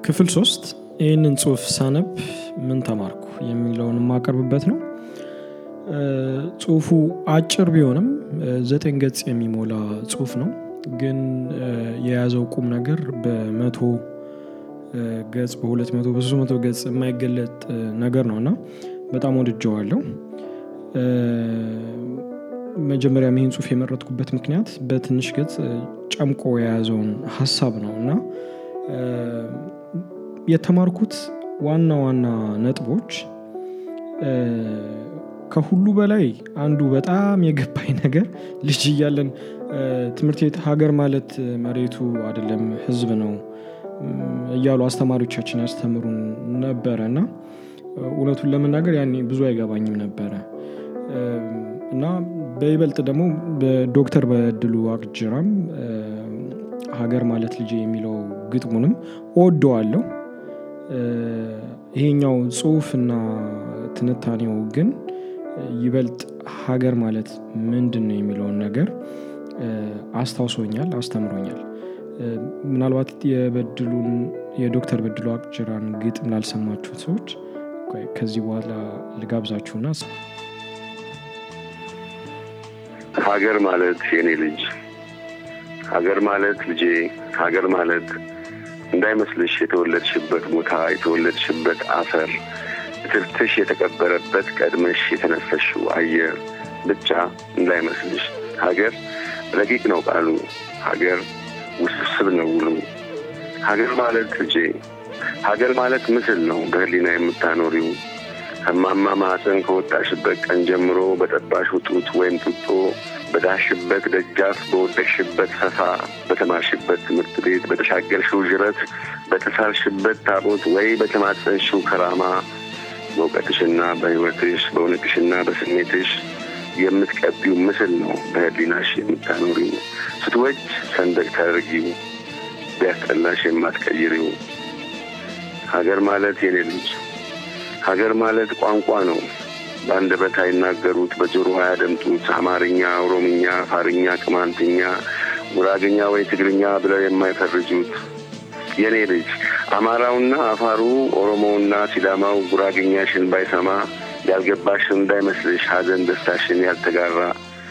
ክፍል ሶስት ይህንን ጽሁፍ ሳነብ ምን ተማርኩ የሚለውን የማቀርብበት ነው። ጽሁፉ አጭር ቢሆንም ዘጠኝ ገጽ የሚሞላ ጽሁፍ ነው። ግን የያዘው ቁም ነገር በመቶ ገጽ በሁለት መቶ በሶስት መቶ ገጽ የማይገለጥ ነገር ነው እና በጣም ወድጀዋለሁ። መጀመሪያ ይህን ጽሁፍ የመረጥኩበት ምክንያት በትንሽ ገጽ ጨምቆ የያዘውን ሀሳብ ነው እና የተማርኩት ዋና ዋና ነጥቦች ከሁሉ በላይ አንዱ በጣም የገባኝ ነገር ልጅ እያለን ትምህርት ቤት ሀገር ማለት መሬቱ አይደለም ህዝብ ነው እያሉ አስተማሪዎቻችን ያስተምሩን ነበረ እና እውነቱን ለመናገር ያኔ ብዙ አይገባኝም ነበረ እና በይበልጥ ደግሞ በዶክተር በድሉ አቅጅራም ሀገር ማለት ልጄ የሚለው ግጥሙንም እወደዋለሁ። ይሄኛው ጽሁፍና ትንታኔው ግን ይበልጥ ሀገር ማለት ምንድን ነው የሚለውን ነገር አስታውሶኛል አስተምሮኛል። ምናልባት የበድሉን የዶክተር በድሉ አቅጅራን ግጥም ላልሰማችሁት ሰዎች ከዚህ በኋላ ልጋብዛችሁና ሀገር ማለት የኔ ልጅ ሀገር ማለት ልጄ ሀገር ማለት እንዳይመስልሽ የተወለድሽበት ቦታ የተወለድሽበት አፈር እትብትሽ የተቀበረበት ቀድመሽ የተነፈሽው አየር ብቻ እንዳይመስልሽ። ሀገር ረቂቅ ነው ቃሉ፣ ሀገር ውስብስብ ነው ውሉ። ሀገር ማለት ልጄ ሀገር ማለት ምስል ነው በህሊና የምታኖሪው ከማማ ማህፀን ከወጣሽበት ቀን ጀምሮ በጠባሽ ጡት ወይም ጡጦ በዳሽበት ደጃፍ በወደቅሽበት ፈፋ በተማርሽበት ትምህርት ቤት በተሻገርሽው ዥረት በተሳልሽበት ታቦት ወይ በተማፀንሽው ከራማ በእውቀትሽና በህይወትሽ በእውነትሽና በስሜትሽ የምትቀቢው ምስል ነው በህሊናሽ የምታኖሪው ስትወጅ ሰንደቅ ታደርጊው ቢያስጠላሽ የማትቀይሪው ሀገር ማለት የኔ ልጅ ሀገር ማለት ቋንቋ ነው በአንደበት አይናገሩት በጆሮ አያደምጡት አማርኛ ኦሮምኛ አፋርኛ ቅማንትኛ ጉራግኛ ወይ ትግርኛ ብለው የማይፈርጁት የኔ ልጅ አማራውና አፋሩ ኦሮሞውና ሲዳማው ጉራግኛሽን ባይሰማ ያልገባሽ እንዳይመስልሽ ሀዘን ደስታሽን ያልተጋራ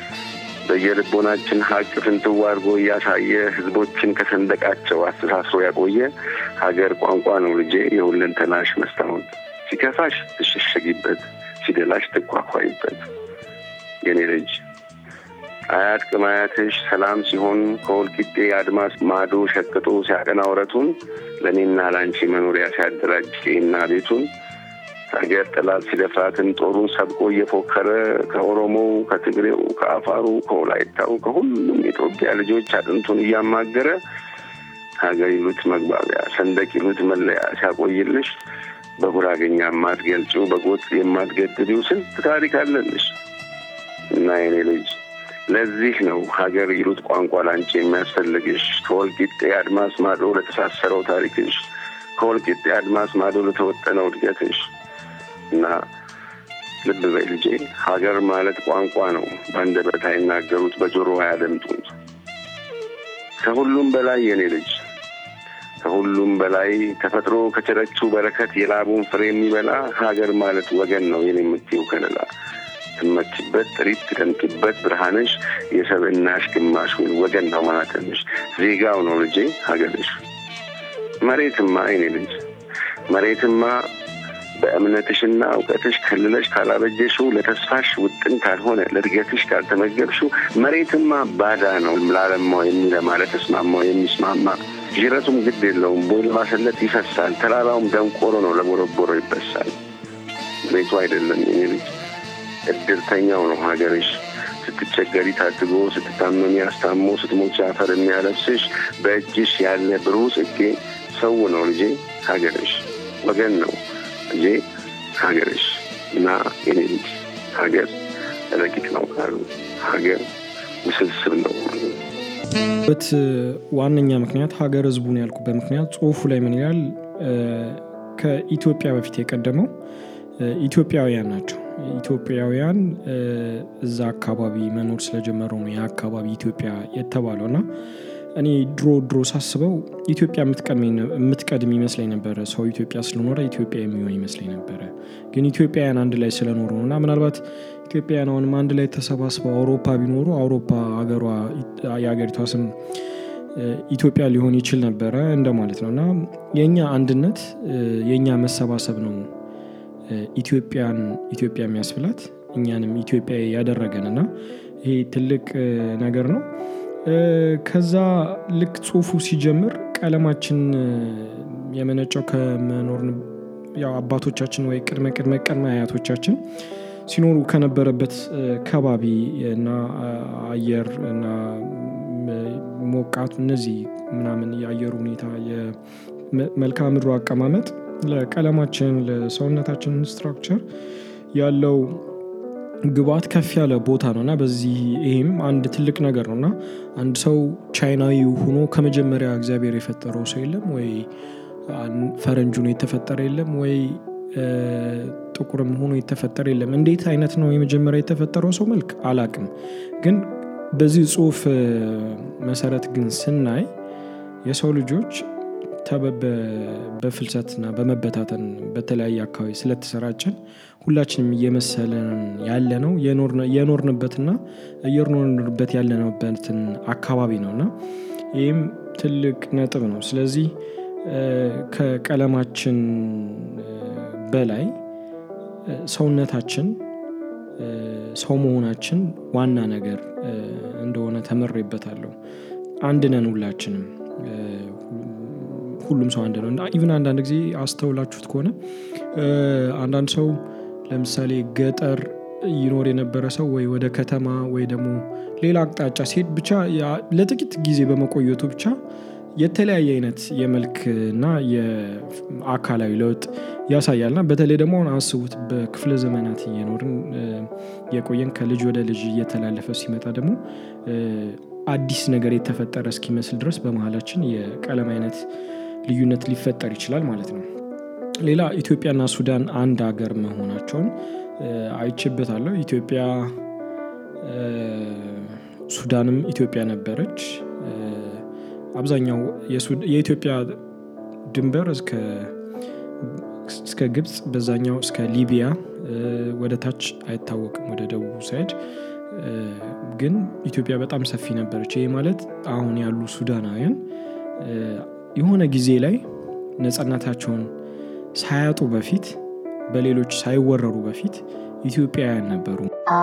በየልቦናችን ሀቅ ፍንትው አድርጎ እያሳየ ህዝቦችን ከሰንደቃቸው አስተሳስሮ ያቆየ ሀገር ቋንቋ ነው ልጄ የሁለንተናሽ መስታወት ሲከፋሽ ትሸሸጊበት ሲደላሽ ትኳኳይበት የኔ ልጅ አያት ቅማያትሽ ሰላም ሲሆን ከወልቂጤ አድማስ ማዶ ሸቅጦ ሲያቀና ውረቱን ለእኔና ለአንቺ መኖሪያ ሲያደራጅ ቄና ቤቱን ሀገር ጠላት ሲደፍራትን ጦሩን ሰብቆ እየፎከረ ከኦሮሞው፣ ከትግሬው፣ ከአፋሩ፣ ከወላይታው ከሁሉም የኢትዮጵያ ልጆች አጥንቱን እያማገረ ሀገር ይሉት መግባቢያ ሰንደቅ ይሉት መለያ ሲያቆይልሽ በጉራገኛ የማትገልጪው በጎጥ የማትገድቢው ስንት ታሪክ አለልሽ እና የኔ ልጅ ለዚህ ነው ሀገር ይሉት ቋንቋ ላንቺ የሚያስፈልግሽ ከወልቂጤ አድማስ ማዶ ለተሳሰረው ታሪክሽ ከወልቂጤ አድማስ ማዶ ለተወጠነው እድገትሽ እና ልብ በይ ልጄ ሀገር ማለት ቋንቋ ነው በአንደበት አይናገሩት በጆሮ አያደምጡት ከሁሉም በላይ የኔ ልጅ ከሁሉም በላይ ተፈጥሮ ከቸረችው በረከት የላቡን ፍሬ የሚበላ ሀገር ማለት ወገን ነው የኔ የምትይው ከለላ ትመችበት ጥሪት ትደምቂበት ብርሃንሽ የሰብእናሽ ግማሽ ወይ ወገን ነው ማለትንሽ ዜጋው ነው ልጄ ሀገርሽ መሬትማ የኔ ልጅ መሬትማ በእምነትሽና እውቀትሽ ከልለሽ ካላበጀሽው ለተስፋሽ ውጥን ካልሆነ ለእድገትሽ ካልተመገብሽው መሬትማ ባዳ ነው ላለማው የሚለማ ለተስማማው የሚስማማ ጅረቱም ግድ የለውም ቦይ ለማሰለት ይፈሳል ተራራውም ደንቆሮ ነው ለቦረቦሮ ይበሳል መሬቱ አይደለም የኔ ልጅ እድርተኛው ነው ሀገርሽ ስትቸገሪ ታድጎ ስትታመሚ አስታሞ ስትሞች አፈር የሚያለብስሽ በእጅሽ ያለ ብሩህ ጽጌ ሰው ነው ልጄ ሀገርሽ ወገን ነው ልጄ ሀገርሽ እና የኔ ልጅ ሀገር ረቂቅ ነው ካሉ ሀገር ውስብስብ ነው በት ዋነኛ ምክንያት ሀገር ህዝቡን ያልኩበት ምክንያት ጽሁፉ ላይ ምን ይላል ከኢትዮጵያ በፊት የቀደመው ኢትዮጵያውያን ናቸው ኢትዮጵያውያን እዛ አካባቢ መኖር ስለጀመሩ ነው የአካባቢ ኢትዮጵያ የተባለው እና እኔ ድሮ ድሮ ሳስበው ኢትዮጵያ የምትቀድም ይመስለኝ ነበረ። ሰው ኢትዮጵያ ስለኖረ ኢትዮጵያ የሚሆን ይመስለኝ ነበረ። ግን ኢትዮጵያውያን አንድ ላይ ስለኖሩ ነው እና ምናልባት ኢትዮጵያውያን አሁንም አንድ ላይ ተሰባስበው አውሮፓ ቢኖሩ አውሮፓ ሀገሯ የሀገሪቷ ስም ኢትዮጵያ ሊሆን ይችል ነበረ እንደማለት ነው እና የእኛ አንድነት የእኛ መሰባሰብ ነው ኢትዮጵያን ኢትዮጵያ የሚያስብላት እኛንም ኢትዮጵያ ያደረገን እና ይሄ ትልቅ ነገር ነው። ከዛ ልክ ጽሁፉ ሲጀምር ቀለማችን የመነጨው ከመኖር ያው አባቶቻችን ወይ ቅድመ ቅድመ ቅድመ አያቶቻችን ሲኖሩ ከነበረበት ከባቢ እና አየር እና ሞቃቱ እነዚህ ምናምን የአየር ሁኔታ የመልክዓ ምድሩ አቀማመጥ ለቀለማችን ለሰውነታችን ስትራክቸር ያለው ግብአት ከፍ ያለ ቦታ ነው እና በዚህ ይሄም አንድ ትልቅ ነገር ነው እና አንድ ሰው ቻይናዊ ሆኖ ከመጀመሪያ እግዚአብሔር የፈጠረው ሰው የለም ወይ ፈረንጅ ሆኖ የተፈጠረ የለም ወይ ጥቁርም ሆኖ የተፈጠረ የለም። እንዴት አይነት ነው የመጀመሪያ የተፈጠረው ሰው መልክ አላቅም። ግን በዚህ ጽሁፍ መሰረት ግን ስናይ የሰው ልጆች በፍልሰትና በመበታተን በተለያየ አካባቢ ስለተሰራጨን ሁላችንም እየመሰለን ያለ ነው የኖርንበትና እየኖርንበት ያለንበትን አካባቢ ነው እና ይህም ትልቅ ነጥብ ነው። ስለዚህ ከቀለማችን በላይ ሰውነታችን ሰው መሆናችን ዋና ነገር እንደሆነ ተምሬበታለሁ። አንድ ነን ሁላችንም ሁሉም ሰው አንድ ነው እና ኢቭን አንዳንድ ጊዜ አስተውላችሁት ከሆነ አንዳንድ ሰው ለምሳሌ ገጠር ይኖር የነበረ ሰው ወይ ወደ ከተማ ወይ ደግሞ ሌላ አቅጣጫ ሲሄድ ብቻ ለጥቂት ጊዜ በመቆየቱ ብቻ የተለያየ አይነት የመልክ እና የአካላዊ ለውጥ ያሳያልና በተለይ ደግሞ አሁን አስቡት በክፍለ ዘመናት እየኖርን የቆየን ከልጅ ወደ ልጅ እየተላለፈ ሲመጣ ደግሞ አዲስ ነገር የተፈጠረ እስኪመስል ድረስ በመሀላችን የቀለም አይነት ልዩነት ሊፈጠር ይችላል ማለት ነው። ሌላ ኢትዮጵያና ሱዳን አንድ ሀገር መሆናቸውን አይቼበታለሁ። ኢትዮጵያ ሱዳንም ኢትዮጵያ ነበረች። አብዛኛው የኢትዮጵያ ድንበር እስከ ግብፅ በዛኛው እስከ ሊቢያ ወደ ታች አይታወቅም ወደ ደቡብ ሳይድ ግን ኢትዮጵያ በጣም ሰፊ ነበረች። ይህ ማለት አሁን ያሉ ሱዳናውያን የሆነ ጊዜ ላይ ነፃነታቸውን ሳያጡ በፊት በሌሎች ሳይወረሩ በፊት ኢትዮጵያውያን ነበሩ።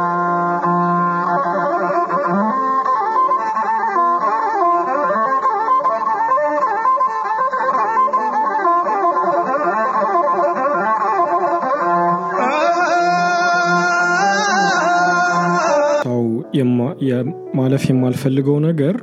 ማለፍ የማልፈልገው ነገር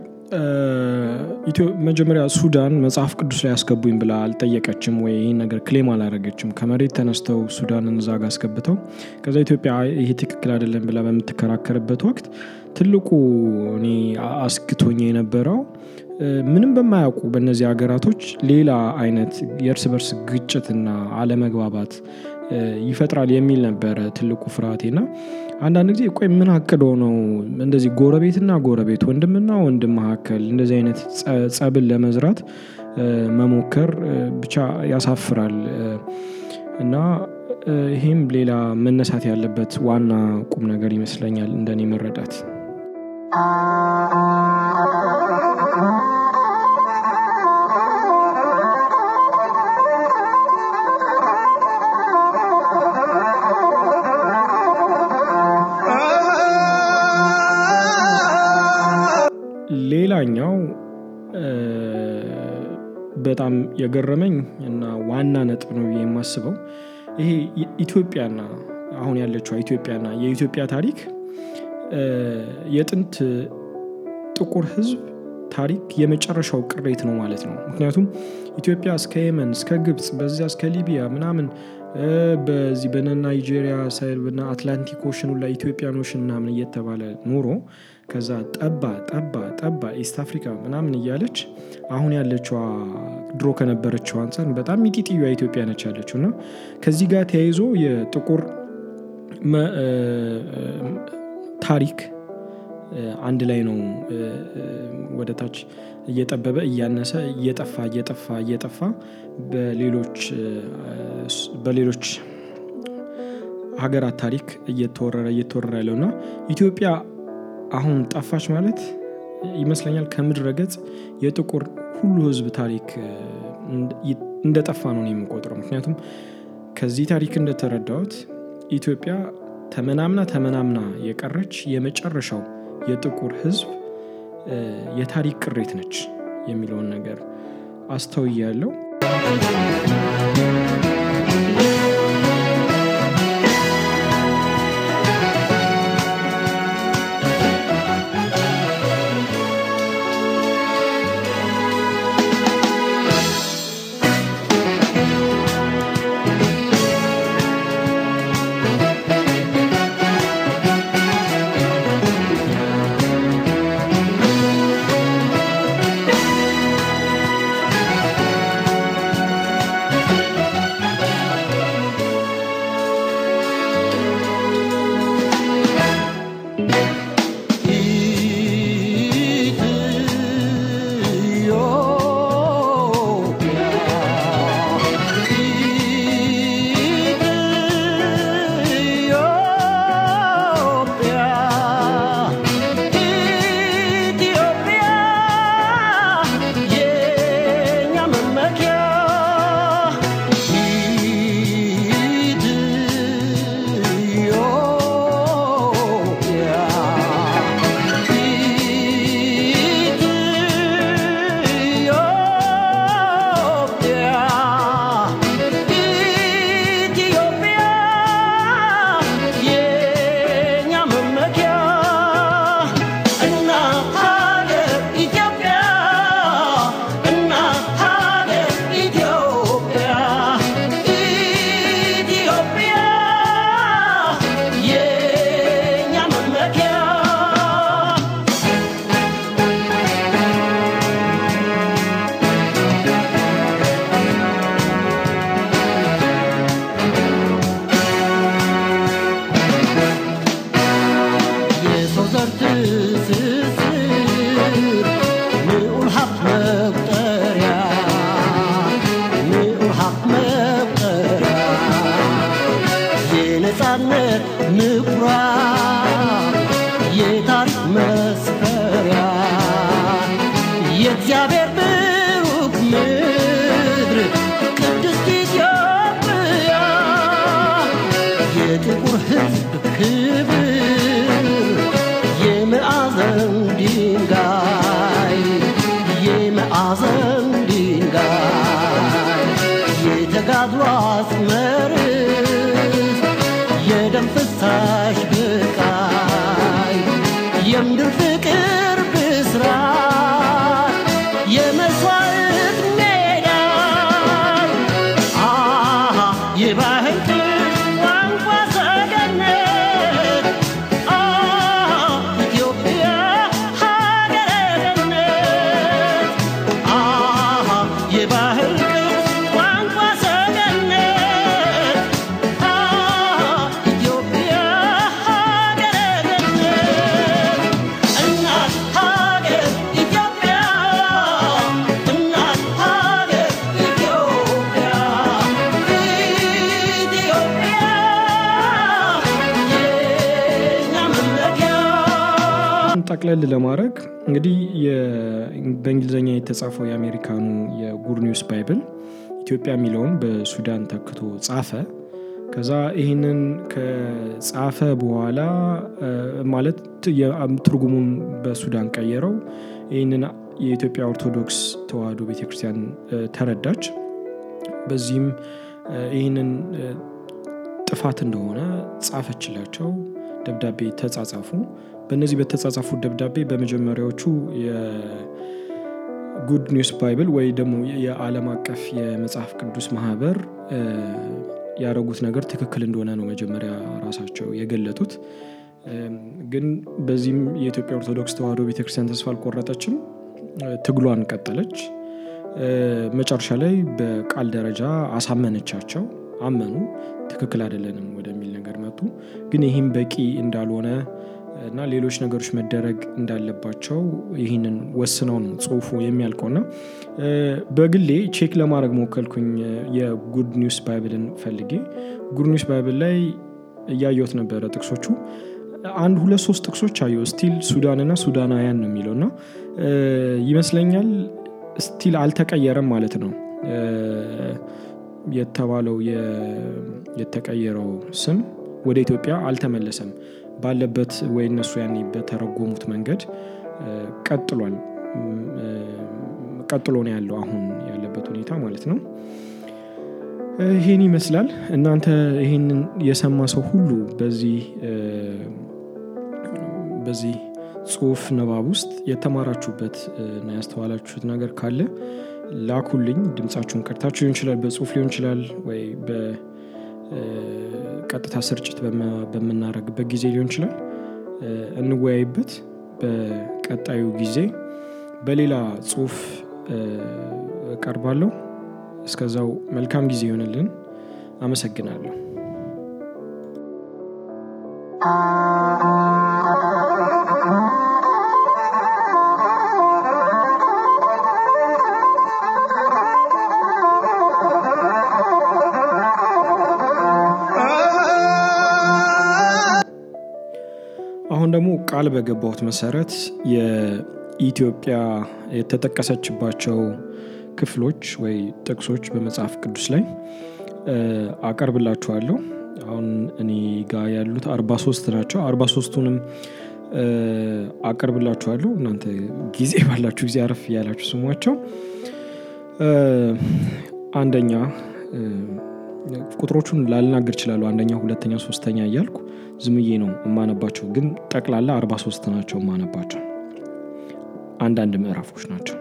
መጀመሪያ ሱዳን መጽሐፍ ቅዱስ ላይ ያስገቡኝ ብላ አልጠየቀችም ወይ ይህን ነገር ክሌም አላረገችም። ከመሬት ተነስተው ሱዳንን እዛ ጋ አስገብተው ከዛ ኢትዮጵያ ይሄ ትክክል አይደለም ብላ በምትከራከርበት ወቅት ትልቁ እኔ አስግቶኝ የነበረው ምንም በማያውቁ በእነዚህ ሀገራቶች ሌላ አይነት የእርስ በርስ ግጭትና አለመግባባት ይፈጥራል የሚል ነበረ ትልቁ ፍርሃቴና አንዳንድ ጊዜ ቆይ ምን አቅዶ ነው እንደዚህ ጎረቤትና ጎረቤት ወንድምና ወንድም መካከል እንደዚህ አይነት ጸብን ለመዝራት መሞከር ብቻ ያሳፍራል። እና ይሄም ሌላ መነሳት ያለበት ዋና ቁም ነገር ይመስለኛል እንደኔ መረዳት። ሌላኛው በጣም የገረመኝ እና ዋና ነጥብ ነው የማስበው ይሄ ኢትዮጵያና አሁን ያለችው ኢትዮጵያና የኢትዮጵያ ታሪክ የጥንት ጥቁር ሕዝብ ታሪክ የመጨረሻው ቅሬት ነው ማለት ነው። ምክንያቱም ኢትዮጵያ እስከ የመን እስከ ግብፅ በዚያ እስከ ሊቢያ ምናምን በዚህ በነ ናይጄሪያ ሳይል በነ አትላንቲክ ኦሽኑ ላይ ኢትዮጵያን ኦሽን ምናምን እየተባለ ኑሮ ከዛ ጠባ ጠባ ጠባ ኢስት አፍሪካ ምናምን እያለች አሁን ያለችዋ ድሮ ከነበረችው አንጻር በጣም ሚጢጥያ ኢትዮጵያ ነች ያለችው እና ከዚህ ጋር ተያይዞ የጥቁር ታሪክ አንድ ላይ ነው ወደ ታች እየጠበበ እያነሰ እየጠፋ እየጠፋ እየጠፋ በሌሎች ሀገራት ታሪክ እየተወረረ እየተወረረ ያለው እና ኢትዮጵያ አሁን ጠፋች ማለት ይመስለኛል ከምድረ ገጽ የጥቁር ሁሉ ሕዝብ ታሪክ እንደጠፋ ነው የምቆጥረው። ምክንያቱም ከዚህ ታሪክ እንደተረዳሁት ኢትዮጵያ ተመናምና ተመናምና የቀረች የመጨረሻው የጥቁር ሕዝብ የታሪክ ቅሬት ነች የሚለውን ነገር አስተውያለሁ። ጠቅለል ለማድረግ እንግዲህ በእንግሊዝኛ የተጻፈው የአሜሪካኑ የጉድ ኒውስ ባይብል ኢትዮጵያ የሚለውን በሱዳን ተክቶ ጻፈ። ከዛ ይህንን ከጻፈ በኋላ ማለት ትርጉሙን በሱዳን ቀየረው። ይህንን የኢትዮጵያ ኦርቶዶክስ ተዋሕዶ ቤተክርስቲያን ተረዳች። በዚህም ይህንን ጥፋት እንደሆነ ጻፈችላቸው። ደብዳቤ ተጻጻፉ። በእነዚህ በተጻጻፉት ደብዳቤ በመጀመሪያዎቹ የጉድ ኒውስ ባይብል ወይ ደግሞ የዓለም አቀፍ የመጽሐፍ ቅዱስ ማህበር ያደረጉት ነገር ትክክል እንደሆነ ነው መጀመሪያ ራሳቸው የገለጡት። ግን በዚህም የኢትዮጵያ ኦርቶዶክስ ተዋሕዶ ቤተክርስቲያን ተስፋ አልቆረጠችም፣ ትግሏን ቀጠለች። መጨረሻ ላይ በቃል ደረጃ አሳመነቻቸው፣ አመኑ። ትክክል አይደለንም ወደሚል ነገር መጡ። ግን ይህም በቂ እንዳልሆነ እና ሌሎች ነገሮች መደረግ እንዳለባቸው ይህንን ወስነው ነው ጽሁፉ የሚያልቀው እና በግሌ ቼክ ለማድረግ ሞከልኩኝ የጉድ ኒውስ ባይብልን ፈልጌ ጉድ ኒውስ ባይብል ላይ እያየሁት ነበረ ጥቅሶቹ አንድ ሁለት ሶስት ጥቅሶች አየሁ ስቲል ሱዳንና ሱዳናውያን ነው የሚለው እና ይመስለኛል ስቲል አልተቀየረም ማለት ነው የተባለው የተቀየረው ስም ወደ ኢትዮጵያ አልተመለሰም ባለበት ወይ እነሱ ያኔ በተረጎሙት መንገድ ቀጥሏል ቀጥሎ ነው ያለው አሁን ያለበት ሁኔታ ማለት ነው ይህን ይመስላል እናንተ ይህንን የሰማ ሰው ሁሉ በዚህ በዚህ ጽሁፍ ንባብ ውስጥ የተማራችሁበት እና ያስተዋላችሁት ነገር ካለ ላኩልኝ ድምፃችሁን ቀድታችሁ ሊሆን ይችላል በጽሁፍ ሊሆን ይችላል ወይ በቀጥታ ስርጭት በምናደረግበት ጊዜ ሊሆን ይችላል እንወያይበት በቀጣዩ ጊዜ በሌላ ጽሁፍ እቀርባለሁ እስከዛው መልካም ጊዜ ይሆንልን አመሰግናለሁ አሁን ደግሞ ቃል በገባሁት መሰረት የኢትዮጵያ የተጠቀሰችባቸው ክፍሎች ወይ ጥቅሶች በመጽሐፍ ቅዱስ ላይ አቀርብላችኋለሁ አሁን እኔ ጋር ያሉት አርባ ሶስት ናቸው አርባ ሶስቱንም አቀርብላችኋለሁ እናንተ ጊዜ ባላችሁ ጊዜ አረፍ እያላችሁ ስሟቸው አንደኛ ቁጥሮቹን ላልናገር ይችላሉ አንደኛ ሁለተኛ ሶስተኛ እያልኩ ዝምዬ ነው የማነባቸው ግን ጠቅላላ አርባ ሶስት ናቸው የማነባቸው አንዳንድ ምዕራፎች ናቸው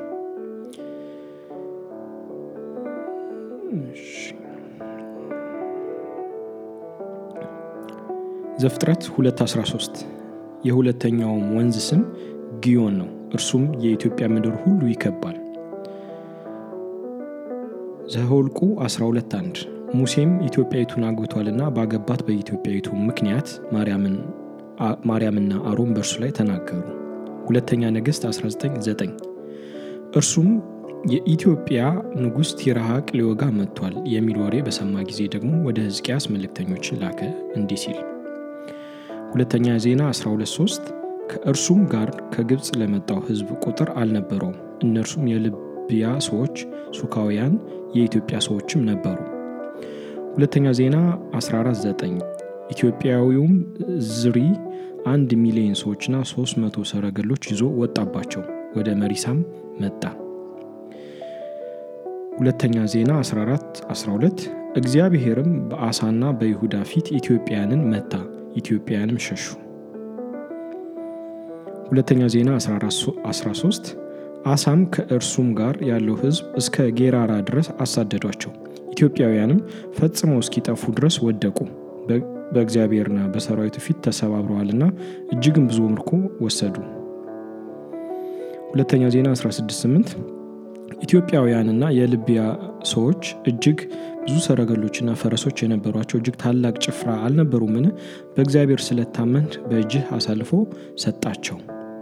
ዘፍጥረት 213 የሁለተኛውም ወንዝ ስም ጊዮን ነው እርሱም የኢትዮጵያ ምድር ሁሉ ይከባል ዘሆልቁ 12 አንድ ሙሴም ኢትዮጵያዊቱን አግብቷልና ባገባት በኢትዮጵያዊቱ ምክንያት ማርያምና አሮን በእርሱ ላይ ተናገሩ ሁለተኛ ነገሥት 199 እርሱም የኢትዮጵያ ንጉሥ ቲርሃቅ ሊወጋ መጥቷል የሚል ወሬ በሰማ ጊዜ ደግሞ ወደ ሕዝቅያስ መልእክተኞችን ላከ እንዲህ ሲል ሁለተኛ ዜና 123 ከእርሱም ጋር ከግብፅ ለመጣው ሕዝብ ቁጥር አልነበረውም እነርሱም የልብያ ሰዎች ሱካውያን የኢትዮጵያ ሰዎችም ነበሩ ሁለተኛ ዜና 149 ኢትዮጵያዊውም ዝሪ አንድ ሚሊዮን ሰዎችና 300 ሰረገሎች ይዞ ወጣባቸው ወደ መሪሳም መጣ ሁለተኛ ዜና 14 12 እግዚአብሔርም በአሳና በይሁዳ ፊት ኢትዮጵያንን መታ ኢትዮጵያንም ሸሹ ሁለተኛ ዜና 13 አሳም ከእርሱም ጋር ያለው ህዝብ እስከ ጌራራ ድረስ አሳደዷቸው ኢትዮጵያውያንም ፈጽመው እስኪጠፉ ድረስ ወደቁ በእግዚአብሔርና በሰራዊቱ ፊት ተሰባብረዋልና እጅግም ብዙ ምርኮ ወሰዱ ሁለተኛ ዜና 168 ኢትዮጵያውያንና የልቢያ ሰዎች እጅግ ብዙ ሰረገሎችና ፈረሶች የነበሯቸው እጅግ ታላቅ ጭፍራ አልነበሩምን በእግዚአብሔር ስለታመን በእጅህ አሳልፎ ሰጣቸው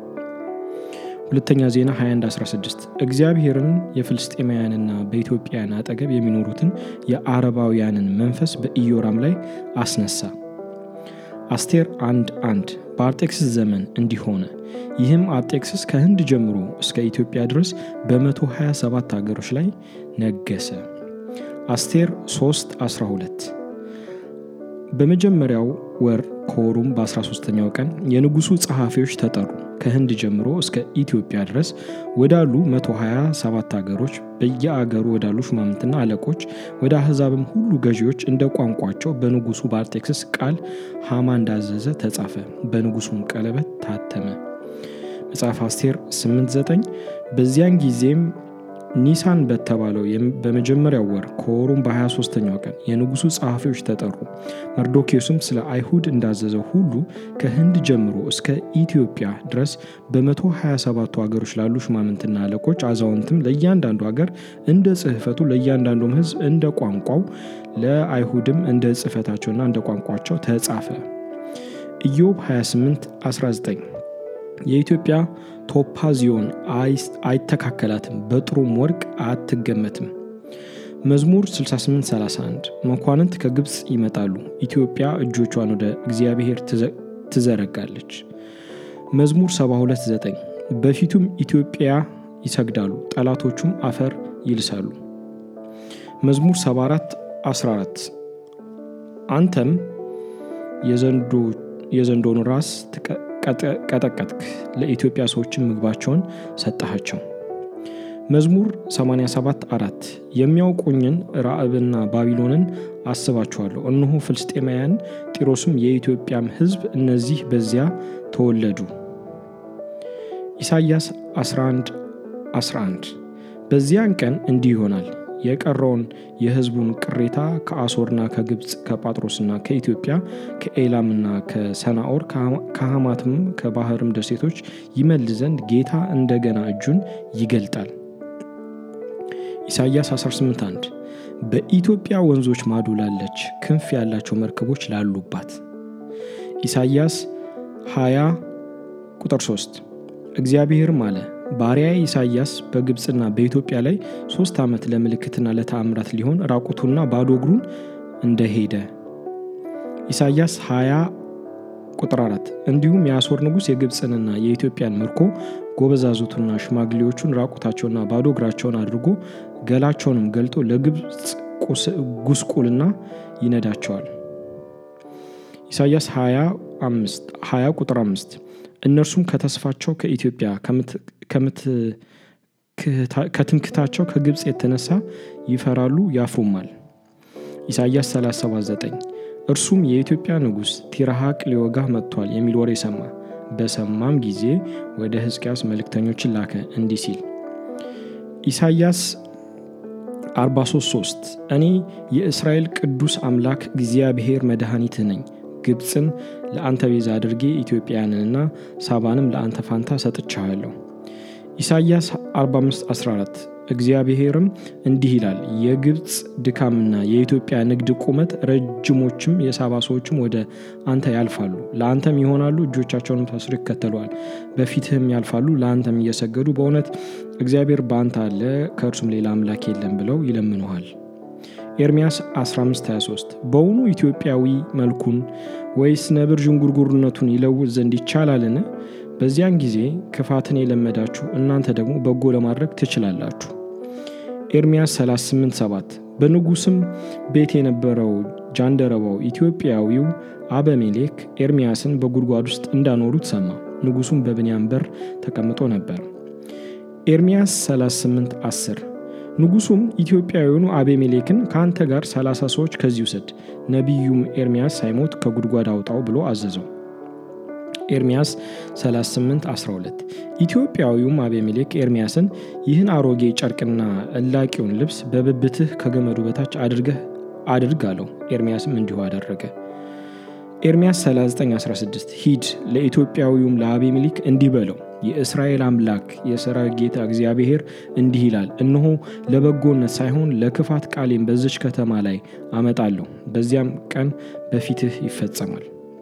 ሁለተኛ ዜና 2116 እግዚአብሔርን የፍልስጤማውያንና በኢትዮጵያን አጠገብ የሚኖሩትን የአረባውያንን መንፈስ በኢዮራም ላይ አስነሳ አስቴር አንድ አንድ በአርጤክስስ ዘመን እንዲህ ሆነ ይህም አርጤክስስ ከህንድ ጀምሮ እስከ ኢትዮጵያ ድረስ በ127 ሀገሮች ላይ ነገሰ አስቴር 3 12 በመጀመሪያው ወር ከወሩም በ13ኛው ቀን የንጉሱ ጸሐፊዎች ተጠሩ ከህንድ ጀምሮ እስከ ኢትዮጵያ ድረስ ወዳሉ 127 ሀገሮች በየአገሩ ወዳሉ ሹማምንትና አለቆች ወደ አሕዛብም ሁሉ ገዢዎች እንደ ቋንቋቸው በንጉሱ በአርጤክስስ ቃል ሃማ እንዳዘዘ ተጻፈ በንጉሱም ቀለበት ታተመ መጽሐፍ አስቴር 89 በዚያን ጊዜም ኒሳን በተባለው በመጀመሪያው ወር ከወሩም በ23ኛው ቀን የንጉሱ ጸሐፊዎች ተጠሩ መርዶኪዮስም ስለ አይሁድ እንዳዘዘው ሁሉ ከህንድ ጀምሮ እስከ ኢትዮጵያ ድረስ በ127ቱ ሀገሮች ላሉ ሹማምንትና አለቆች አዛውንትም ለእያንዳንዱ ሀገር እንደ ጽህፈቱ ለእያንዳንዱም ህዝብ እንደ ቋንቋው ለአይሁድም እንደ ጽህፈታቸውና እንደ ቋንቋቸው ተጻፈ ኢዮብ 28 19 የኢትዮጵያ ቶፓዚዮን አይተካከላትም፣ በጥሩም ወርቅ አትገመትም። መዝሙር 6831 መኳንንት ከግብፅ ይመጣሉ፣ ኢትዮጵያ እጆቿን ወደ እግዚአብሔር ትዘረጋለች። መዝሙር 729 በፊቱም ኢትዮጵያ ይሰግዳሉ፣ ጠላቶቹም አፈር ይልሳሉ። መዝሙር 74 14 አንተም የዘንዶን ራስ ቀጠቀጥክ፣ ለኢትዮጵያ ሰዎችን ምግባቸውን ሰጠሃቸው። መዝሙር 87 4 የሚያውቁኝን ራዕብና ባቢሎንን አስባችኋለሁ፣ እነሆ ፍልስጤማውያን ጢሮስም የኢትዮጵያም ሕዝብ እነዚህ በዚያ ተወለዱ። ኢሳይያስ 11 11 በዚያን ቀን እንዲህ ይሆናል የቀረውን የሕዝቡን ቅሬታ ከአሶርና ከግብፅ ከጳጥሮስና ከኢትዮጵያ ከኤላምና ከሰናኦር ከሐማትም ከባህርም ደሴቶች ይመልስ ዘንድ ጌታ እንደገና እጁን ይገልጣል። ኢሳይያስ 181 በኢትዮጵያ ወንዞች ማዶ ላለች ክንፍ ያላቸው መርከቦች ላሉባት። ኢሳይያስ 20 ቁጥር 3 እግዚአብሔርም አለ ባሪያዬ ኢሳይያስ በግብፅና በኢትዮጵያ ላይ ሶስት ዓመት ለምልክትና ለተአምራት ሊሆን ራቁቱና ባዶ እግሩን እንደሄደ። ኢሳይያስ 20 ቁጥር 4 እንዲሁም የአሦር ንጉሥ የግብፅንና የኢትዮጵያን ምርኮ ጎበዛዙቱና ሽማግሌዎቹን ራቁታቸውና ባዶ እግራቸውን አድርጎ ገላቸውንም ገልጦ ለግብፅ ጉስቁልና ይነዳቸዋል። ኢሳይያስ 20 ቁጥር 5 እነርሱም ከተስፋቸው ከኢትዮጵያ ከትምክታቸው ከግብፅ የተነሳ ይፈራሉ ያፍሩማል። ኢሳይያስ 379 እርሱም የኢትዮጵያ ንጉሥ ቲርሐቅ ሊወጋህ መጥቷል የሚል ወሬ ሰማ። በሰማም ጊዜ ወደ ሕዝቅያስ መልእክተኞችን ላከ እንዲህ ሲል ኢሳይያስ 433 እኔ የእስራኤል ቅዱስ አምላክ እግዚአብሔር መድኃኒትህ ነኝ ግብፅን ለአንተ ቤዛ አድርጌ ኢትዮጵያውያንንና ሳባንም ለአንተ ፋንታ ሰጥቻለሁ። ኢሳይያስ 4514 እግዚአብሔርም እንዲህ ይላል የግብፅ ድካምና የኢትዮጵያ ንግድ ቁመት ረጅሞችም የሳባ ሰዎችም ወደ አንተ ያልፋሉ፣ ለአንተም ይሆናሉ፣ እጆቻቸውንም ታስሮ ይከተለዋል፣ በፊትህም ያልፋሉ፣ ለአንተም እየሰገዱ በእውነት እግዚአብሔር በአንተ አለ፣ ከእርሱም ሌላ አምላክ የለም ብለው ይለምኑሃል። ኤርምያስ 1523 በውኑ ኢትዮጵያዊ መልኩን ወይስ ነብር ዥንጉርጉርነቱን ይለውጥ ዘንድ ይቻላልን? በዚያን ጊዜ ክፋትን የለመዳችሁ እናንተ ደግሞ በጎ ለማድረግ ትችላላችሁ። ኤርምያስ 387 በንጉሥም ቤት የነበረው ጃንደረባው ኢትዮጵያዊው አበሜሌክ ኤርምያስን በጉድጓድ ውስጥ እንዳኖሩት ሰማ። ንጉሡም በብንያም በር ተቀምጦ ነበር። ኤርምያስ 38 10 ንጉሡም ኢትዮጵያዊውኑ አቤሜሌክን ከአንተ ጋር 30 ሰዎች ከዚህ ውሰድ፣ ነቢዩም ኤርምያስ ሳይሞት ከጉድጓድ አውጣው ብሎ አዘዘው። ኤርምያስ 38 12 ኢትዮጵያዊውም አቤሜሌክ ኤርምያስን ይህን አሮጌ ጨርቅና እላቂውን ልብስ በብብትህ ከገመዱ በታች አድርገህ አድርግ አለው። ኤርምያስም እንዲሁ አደረገ። ኤርምያስ 3916 ሂድ ለኢትዮጵያዊውም ለአቤሜሌክ እንዲህ በለው የእስራኤል አምላክ የሰራዊት ጌታ እግዚአብሔር እንዲህ ይላል፣ እነሆ ለበጎነት ሳይሆን ለክፋት ቃሌም በዚች ከተማ ላይ አመጣለሁ፣ በዚያም ቀን በፊትህ ይፈጸማል።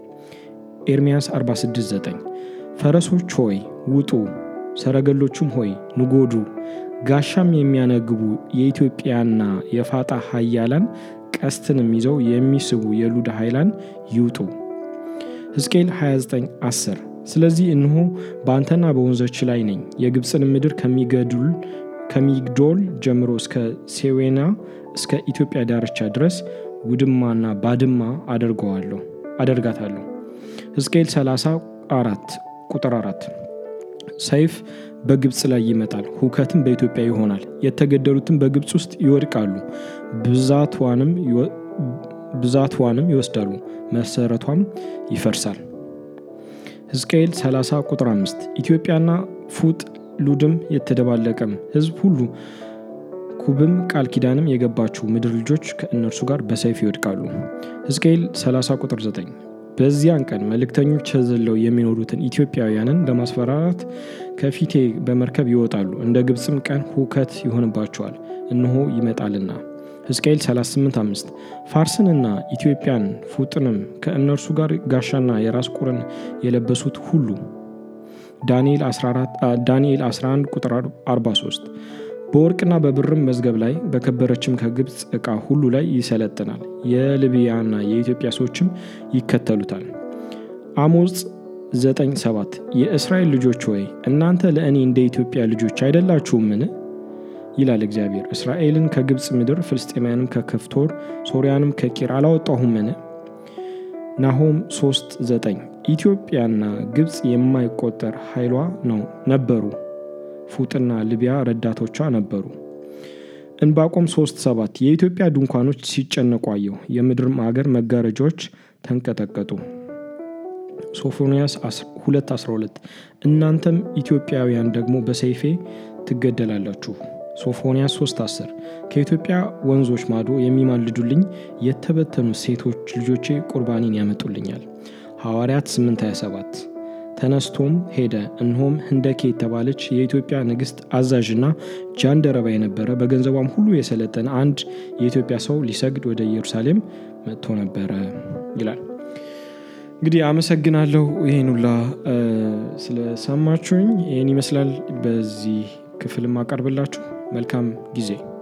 ኤርምያስ 469 ፈረሶች ሆይ ውጡ፣ ሰረገሎቹም ሆይ ንጎዱ፣ ጋሻም የሚያነግቡ የኢትዮጵያና የፋጣ ኃያላን ቀስትንም ይዘው የሚስቡ የሉዳ ኃይላን ይውጡ። ሕዝቅኤል 29 10 ስለዚህ እነሆ በአንተና በወንዞች ላይ ነኝ፣ የግብፅን ምድር ከሚገዱል ከሚግዶል ጀምሮ እስከ ሴዌና እስከ ኢትዮጵያ ዳርቻ ድረስ ውድማና ባድማ አደርገዋለሁ አደርጋታለሁ። ሕዝቅኤል 34 ቁጥር 4 ሰይፍ በግብፅ ላይ ይመጣል፣ ሁከትም በኢትዮጵያ ይሆናል። የተገደሉትም በግብፅ ውስጥ ይወድቃሉ፣ ብዛትዋንም ይወስዳሉ፣ መሰረቷም ይፈርሳል። ሕዝቅኤል 30 ቁጥር 5 ኢትዮጵያና ፉጥ ሉድም የተደባለቀም ሕዝብ ሁሉ ኩብም ቃል ኪዳንም የገባችው ምድር ልጆች ከእነርሱ ጋር በሰይፍ ይወድቃሉ። ሕዝቅኤል 30 ቁጥር 9 በዚያን ቀን መልእክተኞች ተዘለው የሚኖሩትን ኢትዮጵያውያንን ለማስፈራራት ከፊቴ በመርከብ ይወጣሉ፣ እንደ ግብፅም ቀን ሁከት ይሆንባቸዋል፣ እነሆ ይመጣልና። ሕዝቅኤል 38፥5 ፋርስንና ኢትዮጵያን ፉጥንም ከእነርሱ ጋር ጋሻና የራስ ቁርን የለበሱት ሁሉ ዳንኤል 11 ቁጥር 43 በወርቅና በብርም መዝገብ ላይ በከበረችም ከግብፅ ዕቃ ሁሉ ላይ ይሰለጥናል። የልቢያና የኢትዮጵያ ሰዎችም ይከተሉታል። አሞጽ 9፥7 የእስራኤል ልጆች ሆይ እናንተ ለእኔ እንደ ኢትዮጵያ ልጆች አይደላችሁምን? ይላል እግዚአብሔር። እስራኤልን ከግብፅ ምድር ፍልስጤማያንም ከከፍቶር ሶርያንም ከቂር አላወጣሁምን? ናሆም 3፥9 ኢትዮጵያና ግብፅ የማይቆጠር ኃይሏ ነው ነበሩ ፉጥና ልቢያ ረዳቶቿ ነበሩ። እንባቆም 3፥7 የኢትዮጵያ ድንኳኖች ሲጨነቁ አየሁ፣ የምድርም አገር መጋረጃዎች ተንቀጠቀጡ። ሶፎንያስ 2:12 እናንተም ኢትዮጵያውያን ደግሞ በሰይፌ ትገደላላችሁ። ሶፎንያስ 3:10 ከኢትዮጵያ ወንዞች ማዶ የሚማልዱልኝ የተበተኑ ሴቶች ልጆቼ ቁርባኔን ያመጡልኛል። ሐዋርያት 8:27 ተነስቶም ሄደ፣ እነሆም ህንደኬ የተባለች የኢትዮጵያ ንግሥት አዛዥና ጃንደረባ የነበረ በገንዘቧም ሁሉ የሰለጠነ አንድ የኢትዮጵያ ሰው ሊሰግድ ወደ ኢየሩሳሌም መጥቶ ነበረ ይላል። እንግዲህ አመሰግናለሁ። ይህን ሁላ ስለሰማችሁኝ ይህን ይመስላል በዚህ ክፍል ማቀርብላችሁ። መልካም ጊዜ